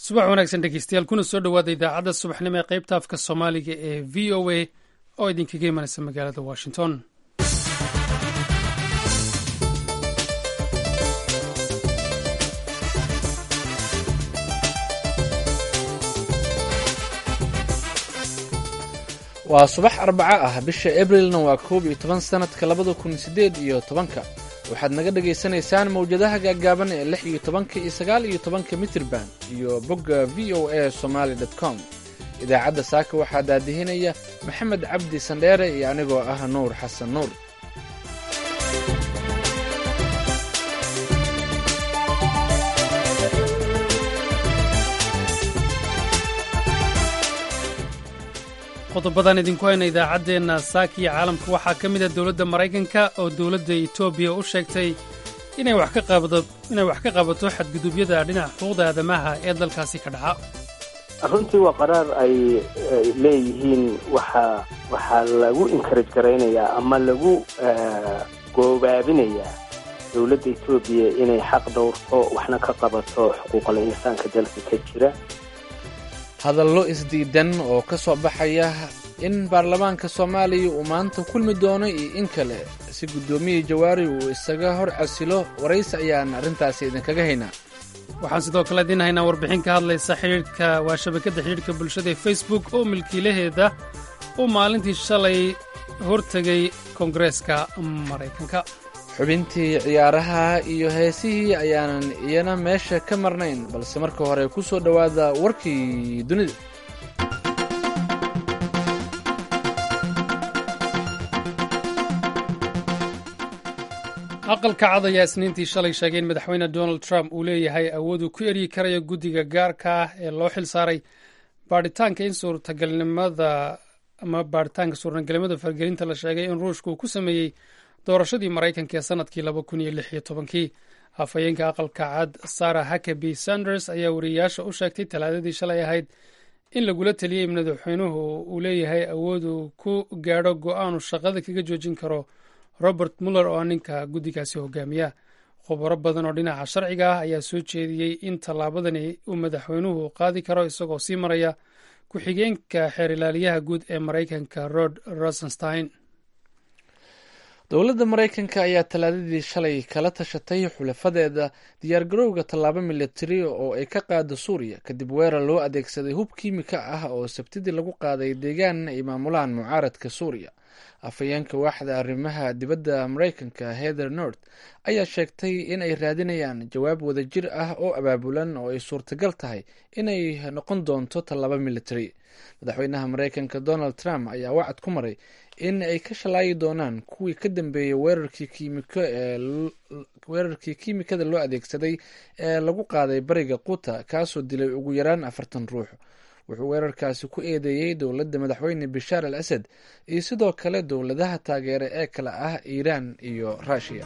subax wanaagsan dhegeystayaal kuna soo dhowaada idaacadda subaxnimo ee qaybta afka soomaaliga ee v o a oo idinkaga imanaysa magaalada washington waa subax arbaco ah bisha abrilna waa koob iyo toban sannadka labada kun siddeed iyo tobanka waxaad naga dhagaysanaysaan mawjadaha gaaggaaban ee lix iyo tobanka iyo sagaal iyo tobanka mitirban iyo bogga v o a somaali dot com idaacadda saaka waxaa daadihinaya maxamed cabdi sandheere iyo anigoo ah nuur xasan nuur qodobadan idinku hayna idaacaddeenna saaka iyo caalamka waxaa ka mid a dowladda maraykanka oo dowladda etoobiya u sheegtay inay wax ka qabato xadgudubyada dhinaca xuquuqda aadamaha ee dalkaasi ka dhaca runtii waa qaraar ay leeyihiin waxaa waxaa lagu enkaraj garaynayaa ama lagu goobaabinayaa dowladda etoobiya inay xaq dhowrto waxna ka qabato xuquuqal insaanka dalka ka jira hadallo isdiidan oo ka soo baxaya in baarlamaanka soomaaliya uu maanta kulmi doono iyo in kale si guddoomiyii jawaari uu isaga hor casilo waraysi ayaan arrintaasi idinkaga haynaa waxaan sidoo kale idiin haynaa warbixin ka hadlaysa xidhiidhka waa shabakadda xidhiidhka bulshada ee facebook oo milkiilaheeda uu maalintii shalay hortegay koongareeska maraykanka xubintii ciyaaraha iyo heesihii ayaanan iyana meesha ka marnayn balse marka hore ku soo dhowaada warkii dunida aqalka cad ayaa isniintii shalay sheegay in madaxweyne donald trump uu leeyahay awood uu ku eryi karayo guddiga gaarka ah ee loo xil saaray baadhitaanka in suurtagalnimada ama baadhitaanka suurtagalnimada fargelinta la sheegay in ruushka uu ku sameeyey doorashadii maraykanka ee sanadkii laba kun iyo lix iyo tobankii afhayeenka aqalka cad sarah hakaby sanders ayaa wariyeyaasha u sheegtay talaadadii shalay ahayd in lagula teliyey madaxweynuhu uu leeyahay awood uu ku gaadho go-aan uu shaqada kaga joojin karo robert muller oo ninka guddigaasi hogaamiya khubaro badan oo dhinaca sharciga ah ayaa soo jeediyey in tallaabadani uu madaxweynuhu qaadi karo isagoo sii maraya ku-xigeenka xeer ilaaliyaha guud ee maraykanka rod rosenstein dowladda maraykanka ayaa talaadadii shalay kala tashatay xulafadeeda diyaargarowga tallaabo militari oo ay ka qaado suuriya kadib weerar loo adeegsaday hub kiimika ah oo sabtidii lagu qaaday deegaan ay maamulaan mucaaradka suuriya afhayeenka waaxda arrimaha dibadda maraykanka heather nort ayaa sheegtay in ay raadinayaan jawaab wadajir ah oo abaabulan oo ay suurtagal tahay inay noqon doonto tallaabo militari madaxweynaha maraykanka donald trump ayaa wacad ku maray in ay ka shalaayi doonaan kuwii ka dambeeyey weerarkii kiimiko ee weerarkii kiimikada loo adeegsaday ee lagu qaaday bariga quta kaasoo dilay ugu yaraan afartan ruux wuxuu weerarkaasi ku eedeeyey dowladda madaxweyne bashaar al asad iyo sidoo kale dowladaha taageere ee kale ah iiraan iyo ruushiya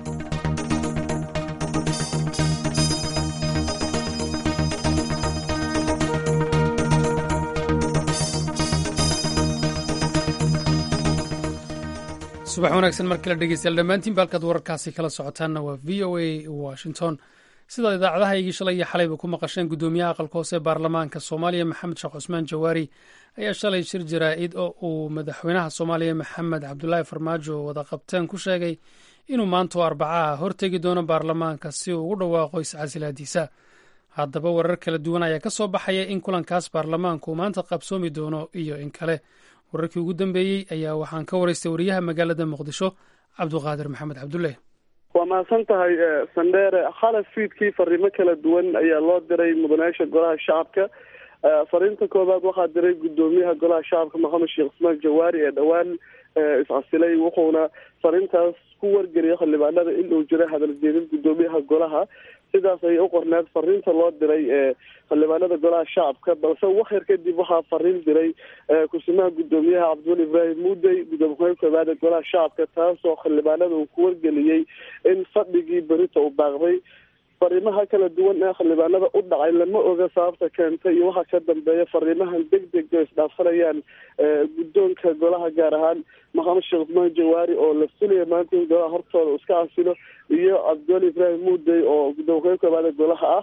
subax wanaagsan mar kale dhegeystayaal dhammaantiin ba halkaad wararkaasi kala socotaanna waa v o a washington sidaad idaacadahaygii shalay iyo xalayba ku maqasheen guddoomiyaha aqalka hoose baarlamaanka soomaaliya maxamed sheekh cusmaan jawaari ayaa shalay shir jaraa-id oo uu madaxweynaha soomaaliya maxamed cabdulaahi farmaajo wada qabteen ku sheegay inuu maantoo arbacaha hortegi doono baarlamaanka si uu ugu dhawaaqo iscasilaadiisa haddaba warar kala duwan ayaa ka soo baxaya in kulankaas baarlamaanku uu maanta qabsoomi doono iyo in kale wararkii ugu dambeeyey ayaa waxaan ka waraystay wariyaha magaalada muqdisho cabduqaadir maxamed cabdulle waa mahadsan tahay sandheere khalaf fiidkii fariimo kala duwan ayaa loo diray mudanayaasha golaha shacabka fariinta koowaad waxaa diray guddoomiyaha golaha shacabka maxamed sheekh cusmaan jawaari ee dhowaan iscasilay wuxuuna fariintaas ku wargeliyay xildhibaanada in uu jiro hadal jeedin guddoomiyaha golaha sidaas ayay u qorneed fariinta loo diray xildhibaanada golaha shacabka balse waxyar kadib waxaa fariin diray kusimaha guddoomiyaha cabdiweli ibraahim muudey gudoomiye koowaad ee golaha shacabka taasoo xildhibaanada uu ku wargeliyey in fadhigii berita uu baaqday fariimaha kala duwan ee xildhibaanada u dhacay lama oga sababta keentay iyo waxaa ka dambeeya fariimahan deg deg o isdhaafsanayaan guddoonka golaha gaar ahaan maxamed sheekh cusmaan jawaari oo la filaya maanta in golaha hortooda iska casilo iyo cabdiweli ibraahim muudey oo gudoomiye koowaada golaha ah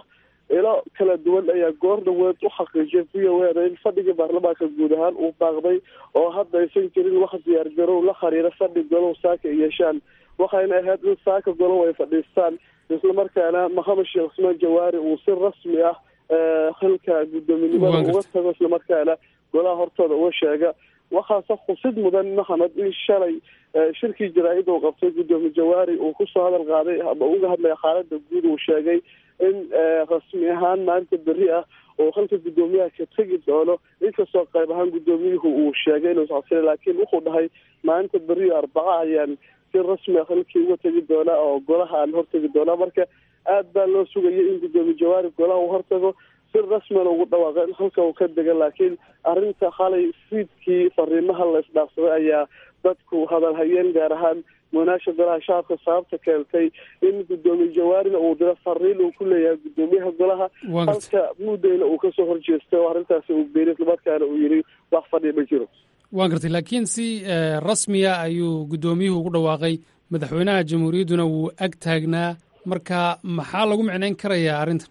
ilo kala duwan ayaa goor dhaweed u xaqiijiyay v o a in fadhigii baarlamaanka guud ahaan uu baaqday oo hadda aysan jirin wax diyaargarow la xiriira fadhi golow saaka ay yeeshaan waxayna ahayd in saaka golow ay fadhiistaan islamarkaana maxamed sheekh cusmaan jawaari uu si rasmi ah xilka guddoominimada uga tago islamarkaana golaha hortooda uga sheega waxaase xusid mudan maxamed in shalay shirkii jaraa-id uu qabtay guddoomiye jawaari uu kusoo hadal qaaday ama uga hadlaya xaalada guud uu sheegay in rasmi ahaan maanta berri ah oo halka guddoomiyaha ka tegi doono inkastoo qayb ahaan guddoomiyuhu uu sheegay inuu iscabsila laakiin wuxuu dhahay maanta berri arbaca ayaan si rasmi ah halkii uga tegi doonaa oo golaha aan hortegi doonaa marka aad baa loo sugayay in guddoomiye jawaari golaha uu hortago si rasmina ugu dhawaaqa in halka uu ka dega laakiin arrinta xalay fiidkii fariimaha la isdhaafsaday ayaa dadku hadal hayeen gaar ahaan munaasha golaha shacabka sababta keentay in guddoomiye jawaarina uu diro fariin uu ku leeyahay guddoomiyaha golaha halka muddayna uu kasoo horjeestay oo arrintaasi uu beeriy islamarkaana uu yidhi wax fadhiya ma jiro waan gartay laakiin si rasmiya ayuu guddoomiyuhu ugu dhawaaqay madaxweynaha jamhuuriyadduna wuu ag taagnaa marka maxaa lagu micnayn karayaa arrintan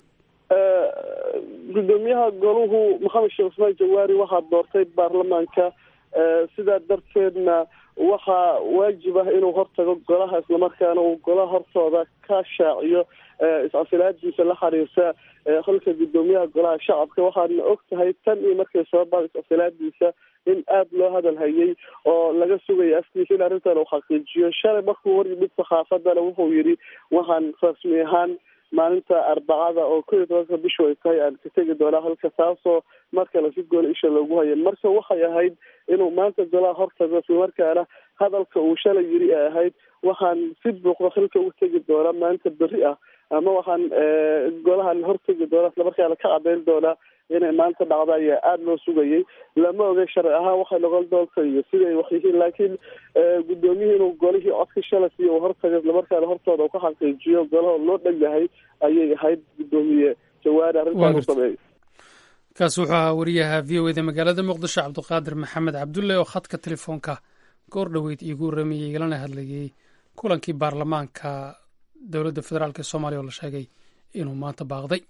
guddoomiyaha goluhu maxamed sheekh cusmaan jawaari waxaa doortay baarlamaanka sidaa darteedna waxaa waajib ah inuu hortago golaha islamarkaana uu golaha hortooda ka shaaciyo iscasilaadiisa la xiriirta halka guddoomiyaha golaha shacabka waxaadna og tahay tan iyo markay soo baa iscasilaadiisa in aada loo hadal hayay oo laga sugaya afkiisa in arrintan uu xaqiijiyo shalay markuu hor yimid saxaafadana wuxuu yidhi waxaan rasmi ahaan maalinta arbacada oo ko iyo tobanka bishu ay tahay aan ka tegi doonaa halka taasoo markale si gooni isha loogu hayan marka waxay ahayd inuu maanta golaha hortago islamarkaana hadalka uu shalay yiri ay ahayd waxaan si buuqda xilka ugu tegi doonaa maanta berri ah ama waxaan golahan hortegi doonaa islamarkaana ka cadeyn doonaa inay maanta dhacda ayaa aada loo sugayay lama ogay sharci ahaan waxay noqon doonta iyo siday wax yihiin laakiin guddoomiyihii inuu golihii codka shalas iyo uu hortago islamarkaana hortooda uu ka xaqiijiyo golaha loo dhan yahay ayay ahayd guddoomiye jawaari arrintaan u sameeyay kaas wuxuu ahaa wariyaha v o eda magaalada muqdisho cabdiqaadir maxamed cabdulle oo khadka telefoonka goor dhoweyd iigu waramayey igalana hadlayay kulankii baarlamaanka dowladda federaalk ee soomaaliya oo la sheegay inuu maanta baaqday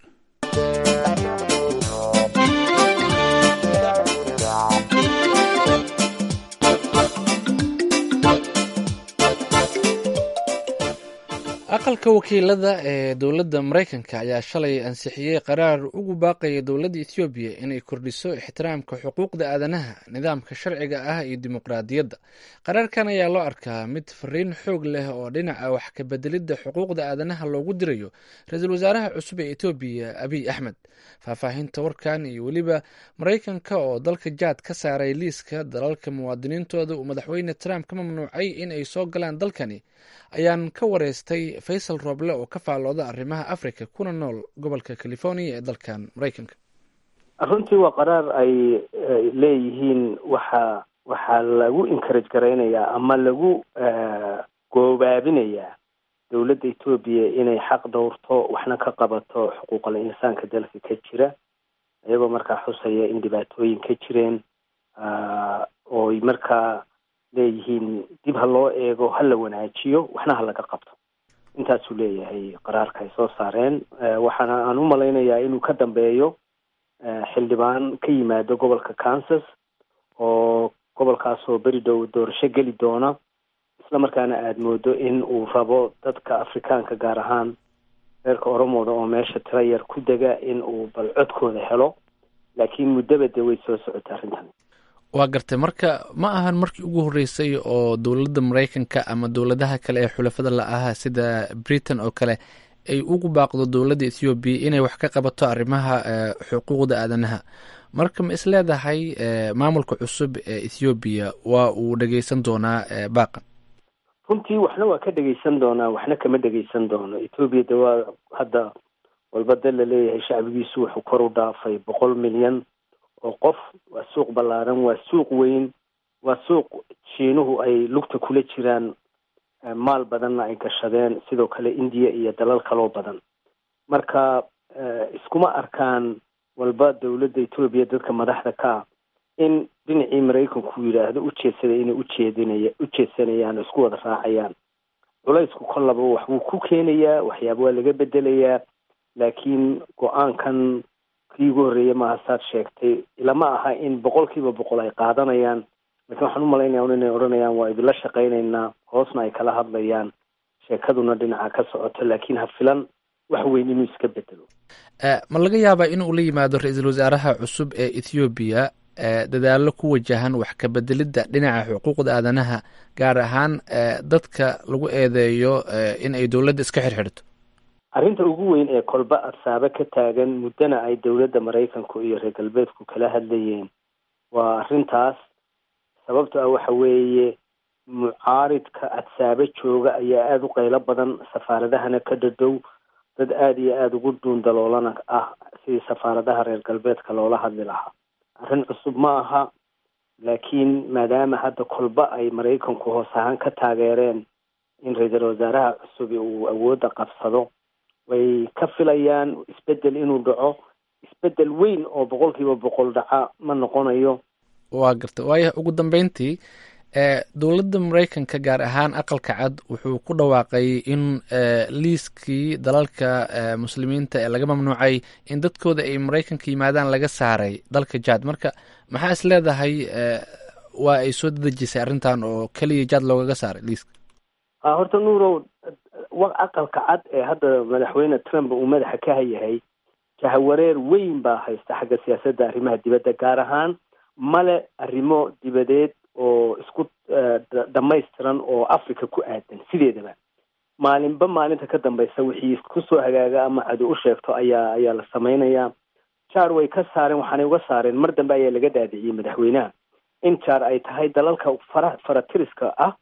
aqalka wakiilada ee dowladda maraykanka ayaa shalay ansixiyey qaraar ugu baaqaya dowladda ethoobiya inay kordhiso ixtiraamka xuquuqda aadanaha nidaamka sharciga ah iyo dimuqraadiyadda qaraarkan ayaa loo arkaa mid fariin xoog leh oo dhinaca wax ka bedelidda xuquuqda aadanaha loogu dirayo ra-iisul wasaaraha cusub ee etoobiya abiy axmed faahfaahinta warkan iyo weliba maraykanka oo dalka jaad ka saaray liiska dalalka muwaadiniintooda uu madaxweyne trump ka mamnuucay in ay soo galaan dalkani ayaan ka wareystay faysal rooble oo ka faallooda arrimaha africa kuna nool gobolka california ee dalkan maraykanka runtii waa qaraar ay leeyihiin waxa waxaa lagu encourage garaynayaa ama lagu goobaabinayaa dowladda etoobiya inay xaq dhowrto waxna ka qabato xuquuqal insaanka dalka ka jira iyagoo markaa xusaya in dhibaatooyin ka jireen ooy markaa leeyihiin dib ha loo eego ha la wanaajiyo waxna ha laga qabto intaasuu leeyahay qaraarka ay soo saareen waxaana aan u malaynayaa inuu ka dambeeyo xildhibaan ka yimaado gobolka kansas oo gobolkaasoo beri dhow doorasho geli doona isla markaana aada moodo in uu rabo dadka afrikaanka gaar ahaan reerka oromooda oo meesha tira yar ku dega in uu bal codkooda helo laakiin muddaba dee way soo socotay arrintan waa gartay marka ma ahan markii ugu horreysay oo dowladda maraykanka ama dowladaha kale ee xulafada la ahaa sida britain oo kale ay ugu baaqdo dowladda ethoobiya inay wax ka qabato arrimaha xuquuqda aadanaha marka ma is leedahay maamulka cusub ee ethoobiya waa uu dhegeysan doonaa baaqan runtii waxna waa ka dhegeysan doonaa waxna kama dhegeysan doono ethoobiya de waa hadda walba de laleeyahay shacbigiisu wuxuu kor u dhaafay boqol milyan oo qof waa suuq ballaaran waa suuq weyn waa suuq shiinuhu ay lugta kula jiraan maal badanna ay gashadeen sidoo kale indiya iyo dalal kaloo badan marka iskuma arkaan walba dowladda etoobiya dadka madaxda ka ah in dhinacii maraykanku yidhaahdo ujeedsaday inay ujeedinaya ujeedsanayaan oo isku wada raacayaan culaysku kollaba waxbuu ku keenayaa waxyaaba waa laga bedelayaa laakiin go-aankan kii ugu horreeyey maaha saad sheegtay ilama aha in boqol kiiba boqol ay qaadanayaan lakiin waxaan umalaynaya un inay odhanayaan waa idinla shaqaynaynaa hoosna ay kala hadlayaan sheekaduna dhinaca ka socoto laakiin ha filan wax weyn inuu iska bedelo ma laga yaabaa in uu la yimaado ra-iisul wasaaraha cusub ee ethoobiya dadaallo ku wajahan wax ka bedelidda dhinaca xuquuqda aadanaha gaar ahaan dadka lagu eedeeyo in ay dowladda iska xirxidhto arrinta ugu weyn ee kolba adsaabo ka taagan muddana ay dowladda maraykanku iyo reer galbeedku kala hadlayeen waa arrintaas sababto ah waxa weeye mucaaridka adsaabo jooga ayaa aada u qaylo badan safaaradahana ka dhadhow dad aada iyo aada ugu dhuundaloolana ah sidii safaaradaha reer galbeedka loola hadli lahaa arrin cusub ma aha laakiin maadaama hadda kolba ay maraykanku hoos ahaan ka taageereen in ra-iisul wasaaraha cusub uu awoodda qabsado way ka filayaan isbedel inuu dhaco isbedel weyn oo boqol kiiba boqol dhaca ma noqonayo waa garta waayo ugu dambeyntii dowladda maraykanka gaar ahaan aqalka cad wuxuu ku dhawaaqay in liiskii dalalka muslimiinta ee laga mamnuucay in dadkooda ay maraykanka yimaadaan laga saaray dalka jad marka maxaa is leedahay waa ay soo dadejisay arrintan oo keliya jad loogaga saaray liiska horta nuurow aqalka cad ee hadda madaxweyne trump uu madaxa ka hayahay jahawareer weyn baa haysta xagga siyaasadda arrimaha dibadda gaar ahaan male arrimo dibadeed oo isku dhamaystiran oo africa ku aadan sideedaba maalinba maalinta ka dambaysa wixii kusoo hagaaga ama cadu u sheegto ayaa ayaa la samaynayaa jar way ka saareen waxaanay uga saareen mar dambe ayaa laga dhaadiciyey madaxweynaha in jar ay tahay dalalka fara faratiriska ah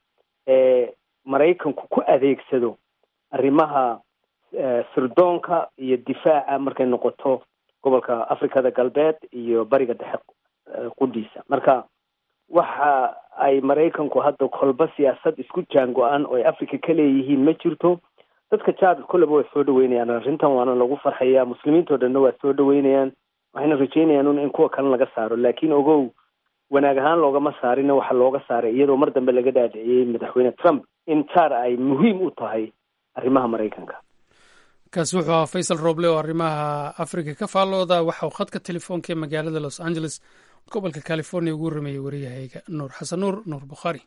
ee maraykanku ku adeegsado arrimaha sirdoonka iyo difaaca markay noqoto gobolka africada galbeed iyo bariga dhexe qudhiisa marka waxa ay maraykanku hadda kolba siyaasad isku jaango-an oo ay africa ka leeyihiin ma jirto dadka jad kolleba way soo dhaweynayaan arrintan waana lagu farxayaa muslimiintao dhanna waa soo dhaweynayaan waxayna rajeynayaan un in kuwa kale laga saaro laakiin ogow wanaag ahaan loogama saarina waxaa looga saaray iyadoo mar dambe laga dhaadhiciyey madaxweyne trump in jar ay muhiim u tahay arrimaha maraykanka kaasi wuxuu ahaa faysal roble oo arrimaha africa ka faallooda waxa uu khadka telefoonka ee magaalada los angeles gobolka california ugu rameeyey wariyahayga nuur xasan nuur nuur bukhaari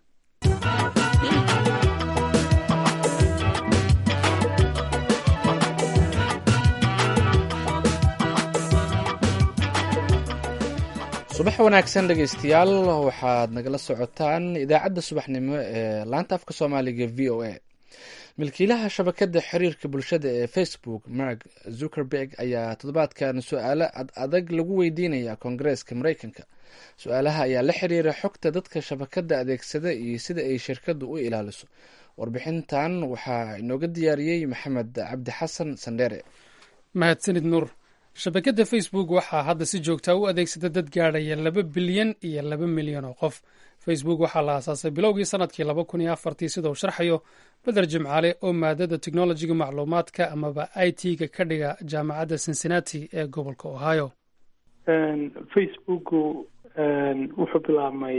subax wanaagsan dhegeystayaal waxaad nagala socotaan idaacadda subaxnimo ee laanta afka soomaaliga v o a milkiilaha shabakadda xiriirka bulshada ee facebook mark zuckerberg ayaa toddobaadkan su-aalo ad adag lagu weydiinaya koongareeska maraykanka su-aalaha ayaa la xiriira xogta dadka shabakadda adeegsada iyo sida ay shirkaddu u ilaaliso warbixintan waxaa inooga diyaariyey maxamed cabdi xasan sandheere mahadsanid nuur shabakadda facebook waxaa hadda si joogtaa u adeegsada dad gaadhaya laba bilyan iyo laba milyan oo qof facebook waxaa la aasaasay bilowgii sanadkii laba kun iyo afartii sida uu sharxayo beder jimcaale oo maadada technologiga macluumaadka amaba i t ga ka dhiga jaamacadda cincinnati ee gobolka ohio facebooku wuxuu bilaabmay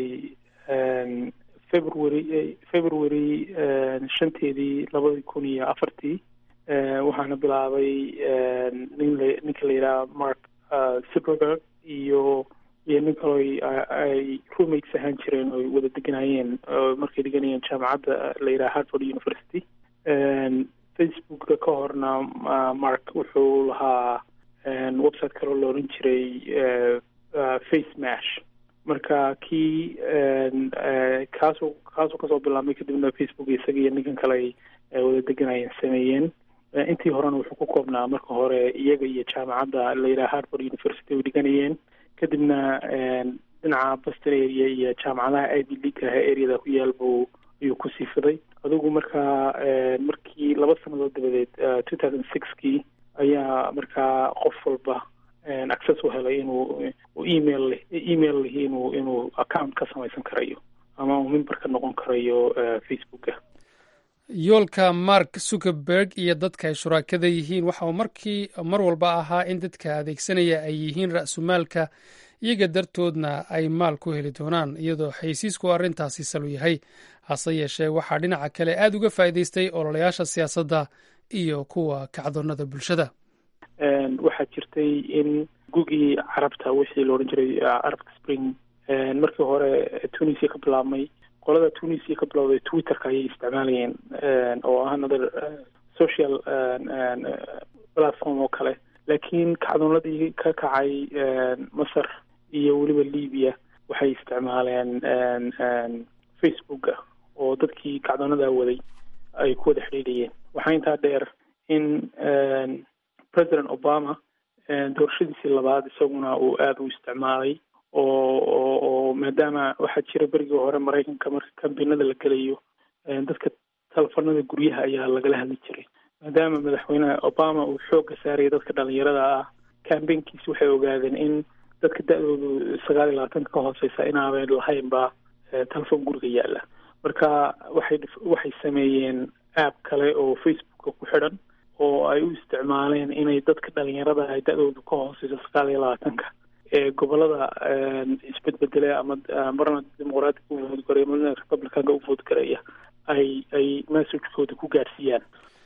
february february shanteedii labadii kun iyo afartii waxaana bilaabay nin la ninka la yidhaha mark zuckerberg iyo iyo nin kaloo ay roommates ahaan jireen oo wada deganayeen markay deganayeen jaamacadda la yidhaha harvard university facebooka ka horna mark wuxuu lahaa website kaloo la odhan jiray face mash marka kii kaasuu kaasuu kasoo bilaabmay kadibna facebook isaga iyo ninkan kale ay wada deganayeen sameeyeen intii horena wuxuu ku koobnaa marka hore iyaga iyo jaamacadda la yidhaha harvard university ay dhiganayeen kadibna dhinaca boston area iyo jaamacadaha ivy league ah areada ku yaal buu ayuu ku sii fiday adigu markaa markii laba sanadood dabadeed two thousand sixkii ayaa markaa qof walba access u helay inuu email email lihi inuu inuu account ka samaysan karayo ama uu member ka noqon karayo facebooka yoolka mark zuckerberg iyo dadka ay shuraakada yihiin waxa uu markii mar walba ahaa in dadka adeegsanaya ay yihiin ra-sumaalka iyaga dartoodna ay maal ku heli doonaan iyadoo xaysiisku arrintaasi salu yahay hase yeeshee waxaa dhinaca kale aada uga faa'iidaystay ololayaasha siyaasadda iyo kuwa kacdoonnada bulshada waxaa jirtay in gugii carabta wixii la odhan jiray carabta spring markii hore tunisia ka bilaabmay qolada tunisia ka bilowday twitterka ayay isticmaalayeen oo ah another social platform oo kale laakiin kacdoonadii ka kacay masar iyo weliba libya waxay isticmaaleen facebooka oo dadkii kacdoonadaa waday ay ku wada xidhiidhayeen waxaa intaa dheer in president obama doorashadiisii labaad isaguna uu aada u isticmaalay oo oo oo maadaama waxaa jira berigii hore maraykanka marka kambinada la gelayo dadka telefonada guryaha ayaa lagala hadli jiray maadaama madaxweyne obama uu xoogga saaraya dadka dhalinyarada ah cambaynkiisi waxay ogaadeen in dadka da-doodu sagaal iyo labaatanka ka hooseysa inaaben lahaynba telefon guriga yaalla marka waxay waxay sameeyeen app kale oo facebooka ku xidhan oo ay u isticmaaleen inay dadka dhalinyarada ay da-doodu ka hooseyso sagaal iyo labaatanka ee gobolada isbedbedelay ama marna dimuqraatiga u voodgaraya marna republicanka u voodgaraya ay ay messagekooda ku gaadhsiiyaan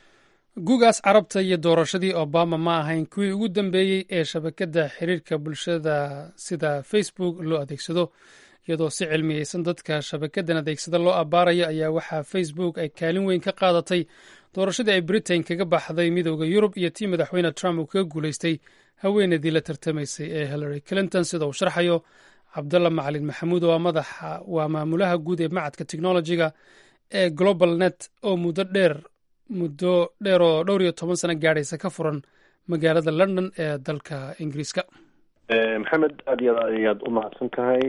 gugaas carabta iyo doorashadii obama ma ahayn kuwii ugu dambeeyey ee shabakadda xiriirka bulshada sida facebook loo adeegsado iyadoo si cilmiyeysan dadka shabakaddan adeegsada loo abbaarayo ayaa waxaa facebook ay kaalin weyn ka qaadatay doorashadii ay britain kaga baxday midooda yurub iyo tii madaxweyne trump uu kaga guulaystay haweeneydii la tartamaysay ee hillary clinton sida uu sharxayo cabdalla macalin maxamuud waa madaxa waa maamulaha guud ee macadka technologiga ee global net oo muddo dheer muddo dheer oo dhowr iyo toban sano gaadhaysa ka furan magaalada london ee dalka ingiriiska maxamed aad iyo aad ayaad u mahadsan tahay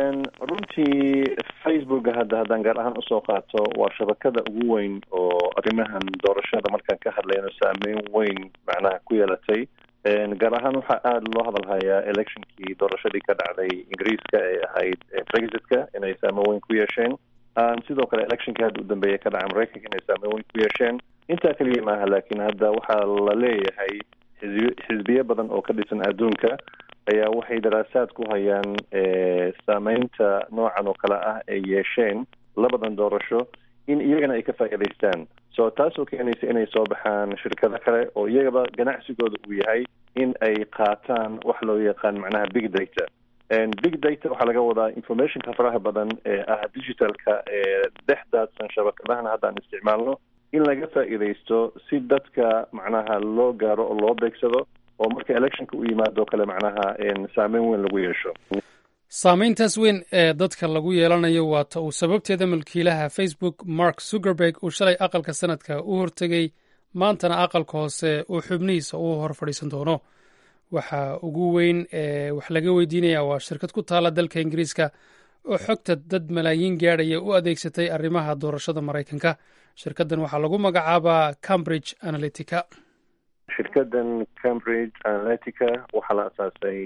runtii facebooka hadda haddaan gaar ahaan usoo qaato waa shabakada ugu weyn oo arrimahan doorashada markaan ka hadlayno saameyn weyn macnaha ku yeelatay gaar ahaan waxaa aada loo hadalhayaa electionkii doorashadii ka dhacday ingiriiska ee ahayd brexitka inay saameyn weyn ku yeesheen sidoo kale electionkii hadda u dambeeya ka dhacay maraykanka inay saameyn weyn ku yeesheen intaa keliya maaha laakiin hadda waxaa la leeyahay xisbiyo xisbiyo badan oo ka dhisan adduunka ayaa waxay daraasaad ku hayaan saameynta noocan oo kale ah ay yeesheen labadan doorasho in iyagana ay ka faa'iidaystaan so taasoo keenaysa inay soo baxaan shirkado kale oo iyagaba ganacsigooda uu yahay in ay qaataan wax loo yaqaan macnaha big data big data waxaa laga wadaa informationka faraha badan ee ah digitalka ee dhex daadsan shabakadahan haddaan isticmaalno in laga faa'iidaysto si dadka macnaha loo gaaro oo loo beegsado oo marka electionka u yimaado kale macnaha saameyn weyn lagu yeesho saameyntaas weyn ee dadka lagu yeelanayo waata uu sababteeda milkiilaha facebook mark zuckerberg uu shalay aqalka sanadka u hortegay maantana aqalka hoose uu xubnihiisa u hor fadhiisan doono waxa ugu weyn ee wax laga weydiinaya waa shirkad ku taala dalka ingiriiska oo xogta dad malaayiin gaadhaya u adeegsatay arrimaha doorashada maraykanka shirkaddan waxaa lagu magacaabaa cambridge analytica shirkadan cambridge analytica waxaa la asaasay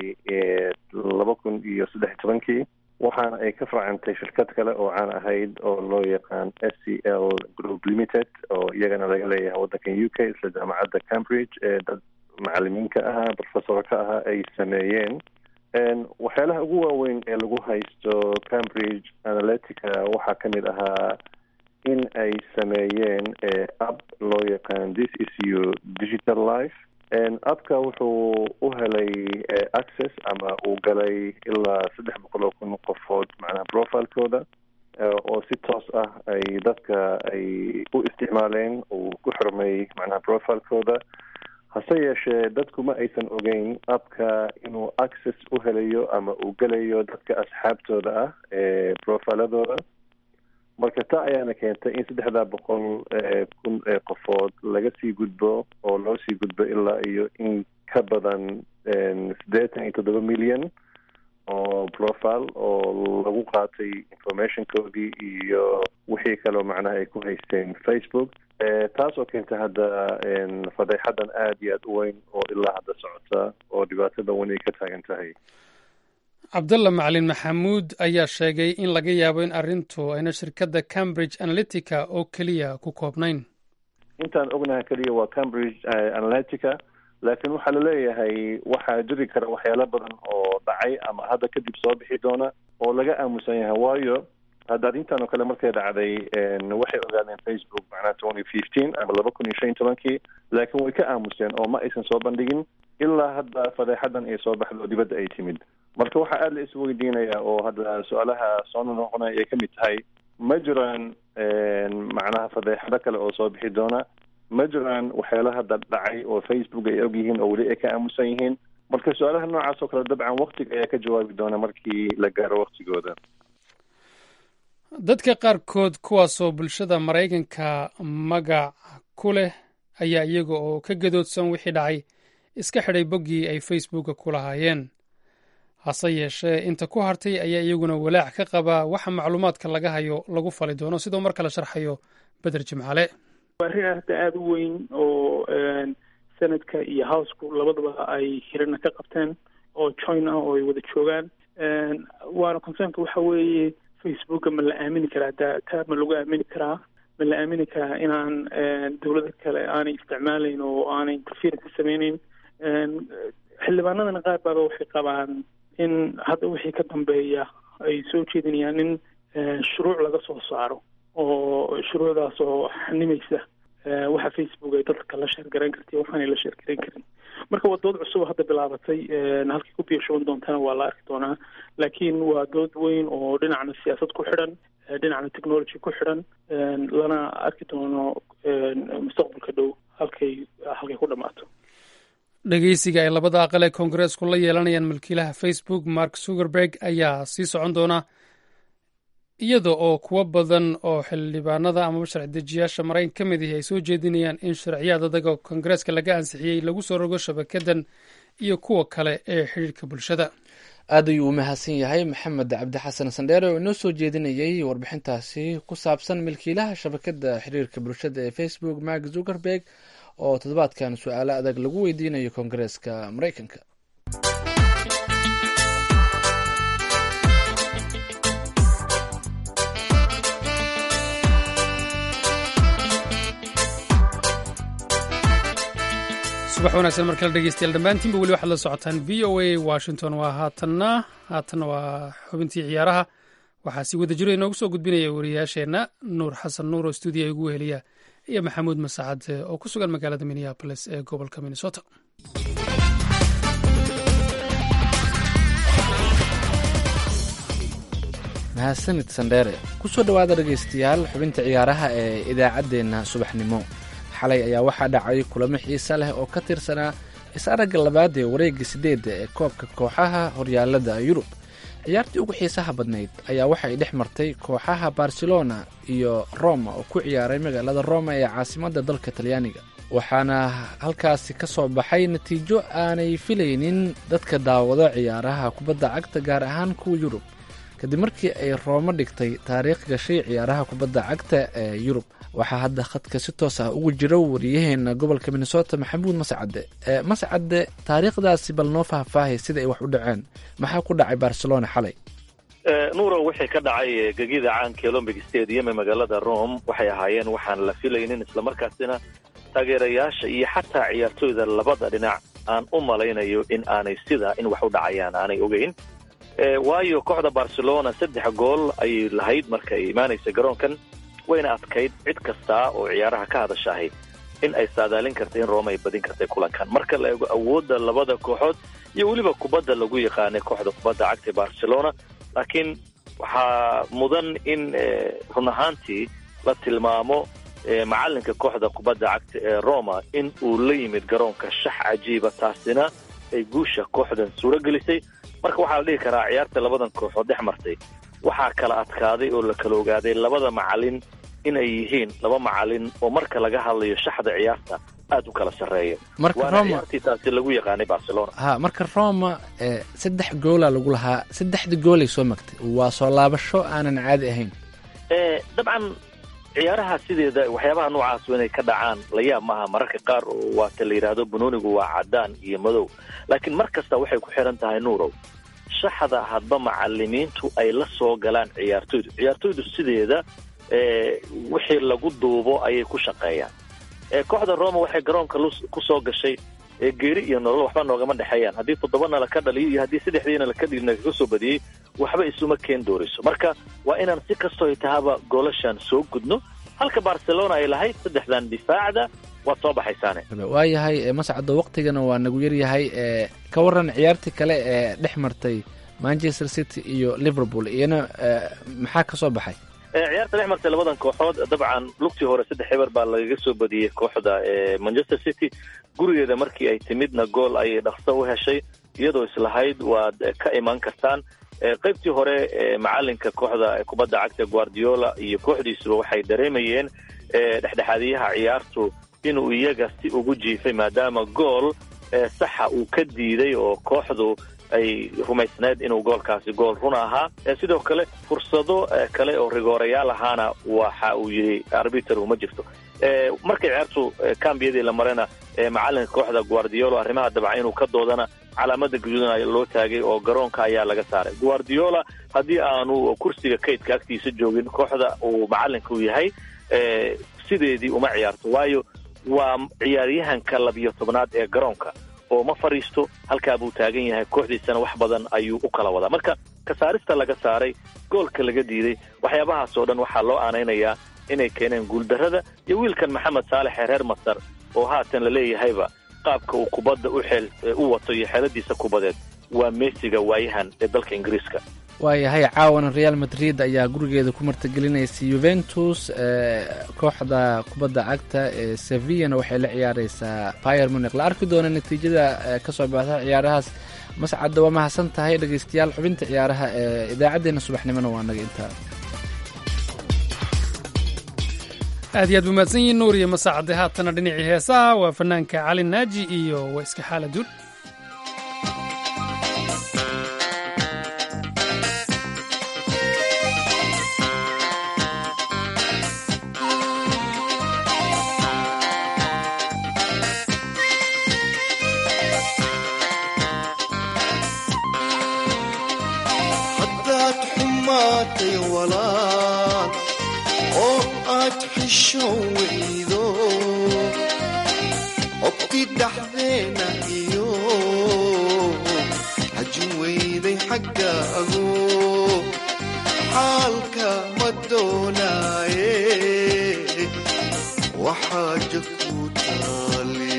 laba kun iyo saddex iyo tobankii waxaana ay ka farcantay shirkad kale oo caan ahayd oo loo yaqaan s c l group limited oo iyagana laga leeyahay waddankan u k isla jaamacadda cambridge ee dad macalimiinka ahaa professorka ahaa ay sameeyeen waxyaalaha ugu waaweyn ee lagu haysto cambridge analytica waxaa ka mid ahaa in ay sameeyeen app loo yaqaan this is you digital life appka wuxuu u helay access ama uu galay ilaa saddex boqol oo kun qofood macnaha profilekooda oo si toos ah ay dadka ay u isticmaaleen uu ku xirmay macnaha profilekooda hase yeeshee dadku ma aysan ogeyn appka inuu access u helayo ama uu gelayo dadka asxaabtooda ah ee profiladooda marka taa ayaana keentay in saddexdaa boqol kun ee qofood laga sii gudbo oo loo sii gudbo ilaa iyo in ka badan siddeetan iyo toddoba milyan oo profile oo lagu qaatay informationkoodii iyo wixii kaleo macnaha ay ku haysteen facebook taas oo keentay hadda fadeexadan aada iyo aada u weyn oo ilaa hadda socota oo dhibaatada weyn ay ka taagan tahay cabdalla macalin maxamuud ayaa sheegay in laga yaabo in arrintu ayna shirkadda cambridge analytica oo keliya ku koobnayn intaan ognaha keliya waa cambridge analytica laakiin waxaa laleeyahay waxaa jiri kara waxyaalo badan oo dhacay ama hadda kadib soo bixi doona oo laga aamusan yahay waayo hadda arrintan oo kale markay dhacday waxay ogaadeen facebook macnaha twenty fifteen ama laba kun iyo shan iyo tobankii laakiin way ka aamuseen oo ma aysan soo bandhigin ilaa hadda fadeexadan ay soo baxdo dibadda ay timid marka waxaa aada la isweydiinayaa oo hadda su-aalaha soo noqonaya ay ka mid tahay ma jiraan macnaha fadeexado kale oo soo bixi doona ma jiraan waxyaala hadda dhacay oo facebook ay og yihiin oo weli ay ka aamusan yihiin marka su-aalaha noocaas oo kale dabcan waktiga ayaa ka jawaabi doona markii la gaaro waktigooda dadka qaarkood kuwaasoo bulshada maraykanka magac ku leh ayaa iyaga oo ka gadoodsan wixii dhacay iska xidhay boggii ay facebooka ku lahaayeen hase yeeshee inta ku hartay ayaa iyaguna walaac ka qabaa waxa macluumaadka laga hayo lagu fali doono sidoo mar kale sharxayo beder jimcale arrin hadda aada u weyn oo senadka iyo housku labadaba ay hirana ka qabteen oo join ah oo ay wada joogaan waana concernka waxa weeye facebooka ma la aamini karaa ta taa ma lagu aamini karaa ma la aamini karaa inaan dawlada kale aanay isticmaalayn oo aanay interference sameyneyn xildhibaanadana qaar baaba waxay qabaan in hadda wixii ka dambeeya ay soo jeedinayaan in shuruuc laga soo saaro oo shuruucdaas oo xanimaysa waxa facebook ay dadka la sheergarayn karta waxaanay la sheergarayn karin marka waa dood cusub hadda bilaabatay halkii ku biirshoban doontana waa la arki doonaa laakiin waa dood weyn oo dhinacna siyaasad ku xidhan dhinacna technology ku xidhan lana arki doono mustaqbalka dhow halkay halkay ku dhammaato dhegeysiga ay labada aqal ee koongareesku la yeelanayaan milkiilaha facebook mark zuckerberg ayaa sii socon doona iyada oo kuwo badan oo xildhibaanada amaba sharci dejiyaasha maraykan ka mid ihi ay soo jeedinayaan in sharciyaad adag oo koongareeska laga ansixiyey lagu soo rogo shabakadan iyo kuwa kale ee xidhiirka bulshada aad ayuu u mahadsan yahay maxamed cabdi xasan sandheere oo inoo soo jeedinayay warbixintaasi ku saabsan milkiilaha shabakada xiriirka bulshada ee facebook mark zuckerberg oo toddobaadkan su-aalo adag lagu weydiinayo koongareeska maraykanka subax wanaagsan mar kale dhegeystayaal dhammaantiinba weli waxaad la socotaan v o a washington waa haatanna haatanna waa xubintii ciyaaraha waxaa si wada jiro inoogu soo gudbinaya wariyaasheenna nuur xasan nuur oo stuudiya igu weheliya iyo maxamuud masacad oo ku sugan magaalada minneabolis ee gobolka minnesota mahadsanid sandheere kusoo dhowaada dhegaystayaal xubinta ciyaaraha ee idaacaddeenna subaxnimo xalay ayaa waxaa dhacay kulamo xiise leh oo ka tirsanaa is-aragga labaad ee wareegga sideedda ee koobka kooxaha horyaalada yurub ciyaartii ugu xiisaha badnayd ayaa waxay dhex martay kooxaha barcelona iyo roma oo ku ciyaaray magaalada roma ee caasimadda dalka talyaaniga waxaana halkaasi ka soo baxay natiijo aanay filaynin dadka daawado ciyaaraha kubadda cagta gaar ahaan kuwa yurub kadib markii ay roomo dhigtay taariikh gashay ciyaaraha kubadda cagta ee yurub waxaa hadda khadka si toos ah ugu jira wariyaheena gobolka minnesota maxamuud mascade mascade taariikhdaasi bal noo faahfaahay sida ay wax u dhaceen maxaa ku dhacay barcelona xalay nuuro wixii ka dhacay gegida caanka olombic stadium ee magaalada rome waxay ahaayeen waxaan la filaynin islamarkaasina taageerayaasha iyo xataa ciyaartooyda labada dhinac aan u malaynayo in aanay sida in wax u dhacayaan aanay ogeyn waayo kooxda barcelona saddex gool ayay lahayd marka ay imaanaysa garoonkan wayna adkayd cid kasta oo ciyaaraha ka hadashahay in ay saadaalin karta in rome ay badin kartay kulankan marka la eego awoodda labada kooxood iyo weliba kubadda lagu yaqaanay kooxda kubadda cagta barcelona laakiin waxaa mudan in run ahaantii la tilmaamo macalinka kooxda kubadda cagta ee roma in uu la yimid garoonka shax cajiiba taasina ay guusha kooxdan suuro gelisay marka waxaa la dhihi karaa ciyaarta labadan kooxood dhex martay waxaa kala adkaaday oo la kala ogaaday labada macalin inay yihiin laba macalin oo marka laga hadlayo shaxda ciyaarta aad u kala sarreeya waana ciyaartii taasi lagu yaqaanay barcelona ha marka roma saddex goola lagu lahaa saddexda goolay soo magtay waa soo laabasho aanan caadi ahayn dabcan ciyaaraha sideeda waxyaabaha noocaas inay ka dhacaan la yaab maaha mararka qaar oo waata la yidhaahdo banoonigu waa cadaan iyo madow laakiin mar kasta waxay ku xiran tahay nuurow shaxda hadba macalimiintu ay la soo galaan ciyaartoydu ciyaartoydu sideeda wixii lagu duubo ayay ku shaqeeyaan kooxda roma waxay garoonka ku soo gashay geeri iyo nolol waxba noogama dhexeeyaan haddii toddobana laka dhaliyo iyo haddii saddexdiina laka dhilina kaga soo badiyey waxba isuma keen doorayso marka waa inaan si kastoo ay tahaba goolashan soo gudno halka barcelona ay lahayd saddexdan difaacda waad soo baxaysaane waayahay mascado waqtigana waa nagu yaryahay ka waran ciyaartii kale ee dhex martay manchester city iyo liverpool iyana maxaa ka soo baxay ciyaarta dhex martay labadan kooxood dabcan lugtii hore saddex eber baa lagaga soo badiyey kooxda manchester city gurigeeda markii ay timidna gool ayay dhaqso u heshay iyadoo islahayd waad ka imaan kartaan qaybtii hore macalinka kooxda kubadda cagta guardiola iyo kooxdiisuba waxay dareemayeen dhexdhexaadiyaha ciyaartu inuu iyaga si ugu jiifay maadaama gool saxa uu ka diiday oo kooxdu ay rumaysneed inuu goolkaasi gool run ahaa sidoo kale fursado kale oo rigoorayaal ahaana waxa uu yidhi arbiter uma jirto markay ciyaartu kambiyadii la marena macalinka kooxda guardiola arrimaha dabca inuu ka doodana calaamada guduudan loo taagay oo garoonka ayaa laga saaray guardiola haddii aanu kursiga kaydka agtiisa joogin kooxda uu macalinka u yahay sideedii uma ciyaarto waayo waa ciyaaryahanka labiyo tobnaad ee garoonka oo ma fadhiisto halkaa buu taagan yahay kooxdiisana wax badan ayuu u kala wadaa marka kasaarista laga saaray goolka laga diiday waxyaabahaas oo dhan waxaa loo aanaynayaa inay keeneen guuldarrada iyo wiilkan maxamed saalex ee reer masar oo haatan la leeyahayba qaabka uu kubadda u xeel u wato iyo xeeladiisa kubadeed waa meesiga waayahan ee dalka ingiriiska waayahay caawana real madrid ayaa gurigeeda ku martigelinaysa yuventus kooxda kubadda cagta ee sevillana waxay la ciyaareysaa pier munic la arki doona natiijada kasoo baxda ciyaarahaas mascadda waa mahadsan tahay dhegeystayaal xubinta ciyaaraha ee idaacaddeenna subaxnimona waa naga intaa aad iyo aad buu mahadsan yihin nuur iyo masacade haatana dhinacii heesaha waa fanaanka cali naaji iyo waa iska xaala dul obti dhaxdeena iyo xajin weyday xaggaago xaalka ma doonaaye waxaaja ku taale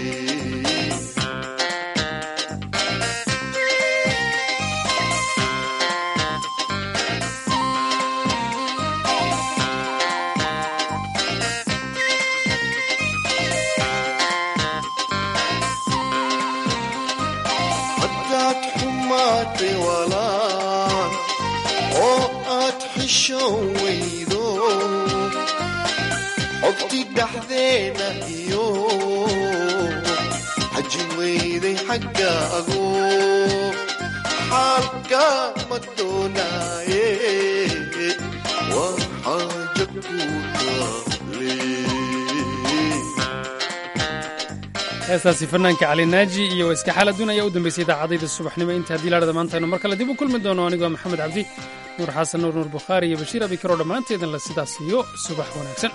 haddaad xumaatay walaan oo aad xishoon weydo xogti dhaxdeena iyo xajin weyday xaggaago xaalka ma doonaaye waa xaaja ku taale heestaasi fanaanka cali naaji iyo iska xaaladun ayaa u dambeysay idaacadayda subaxnimo inta haddii laadhada maantaynu mar kale dib u kulmi doono anigoo maxamed cabdi nuur xasan nuur nuur bukhaari iyo bashiir abikaro dhammaanteedan la sidaas iyo subax wanaagsan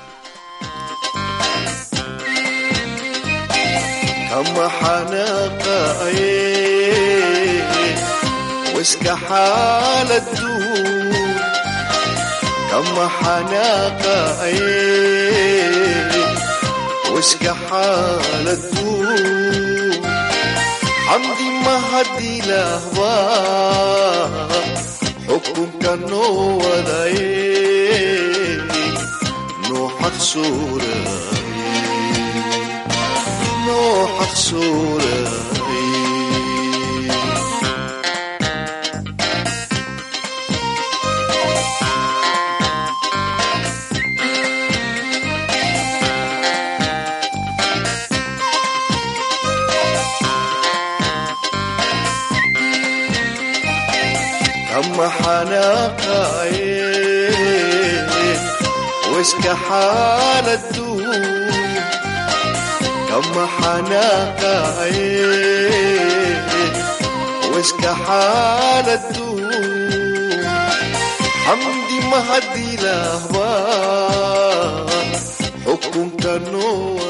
kama xanaaqaye wiska xaaladu kama xanaaqaye wiska xaaladu xamdi mahadilaahba xukunka noo wadaye noo xaqsuuraye noo xaqsuuraye kama xanaaqaye wiska xaaladu kama xanaaqaye wiska xaaladu xamdi mahadilaahba xukunka noo